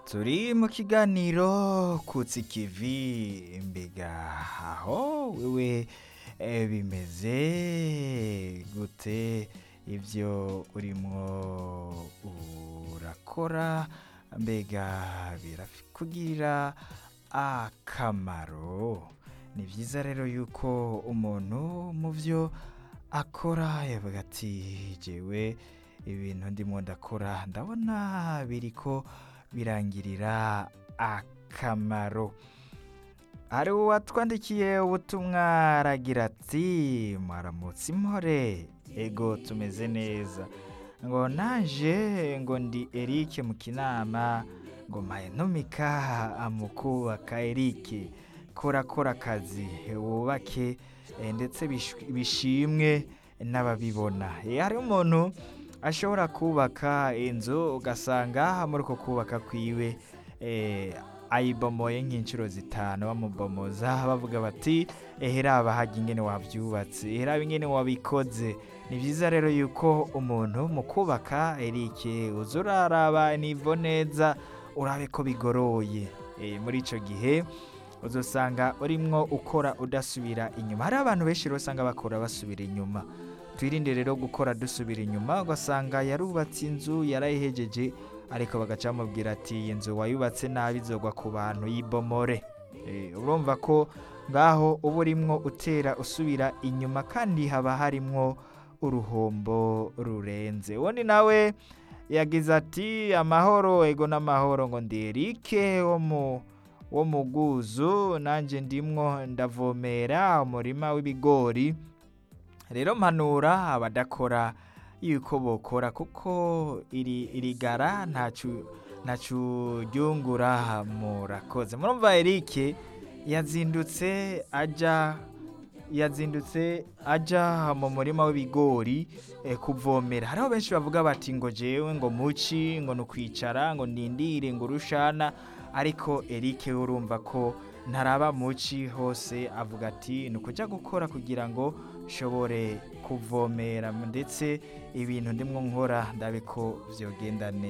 turi mu kiganiro kutsi kivi mbega aho wewe eh, bimeze gute ibyo urimo urakora mbega birakugirira akamaro ni byiza rero yuko umuntu mu byo akora yavuga ati jewe ibintu ndimo ndakora ndabona biriko birangirira akamaro hari uwatwandikiye ubutumwa aragira ati mwaramutse impore ego tumeze neza ngo naje ngo ndi Eric mu kinama ngo mpaye ntumika amukubaka Eric kora kora akazi wubake eh, ndetse bish- bishimwe n'ababibona Eh, hari umuntu ashobora kubaka inzu ugasanga muri uko kubaka kwiwe eh, ayibomoye nk'inshuro zitanu bamubomoza bavuga bati eheraba hajya ingene wabyubatse eheraba ingene wabikoze ni byiza rero yuko umuntu mu kubaka erike uza uraraba nivo neza urabe ko bigoroye Eh, muri icyo gihe uzasanga urimwo ukora udasubira inyuma hari abantu benshi rero usanga bakora basubira inyuma twirinde rero gukora dusubira inyuma ugasanga yarubatse inzu yarayihejeje ariko bagaca bamubwira ati iyi nzu wayubatse nabi izogwa ku bantu y'ibomore Eh, urumva ko ngaho uba urimwo utera usubira inyuma kandi haba harimwo uruhombo rurenze ubundi nawe yagize ati amahoro ego n'amahoro ngo ndi erike wo mu wo mu bwuzu nanjye ndimwo ndavomera umurima w'ibigori rero mpanura abadakora yuko bokora kuko iri irigara ntacu ntacu ryungura murakoze murumva Eric yazindutse aja yazindutse aja mu murima w'ibigori eh, kuvomera hariho benshi bavuga bati ngo jewe ngo muci ngo nukwicara ngo ndindire ngo urushana ariko Eric urumva ko ntaraba muci hose avuga ati ni ukujya gukora kugira ngo nshobore kuvomera ndetse ibintu ndimwo nkora ndabe ko vyogenda neza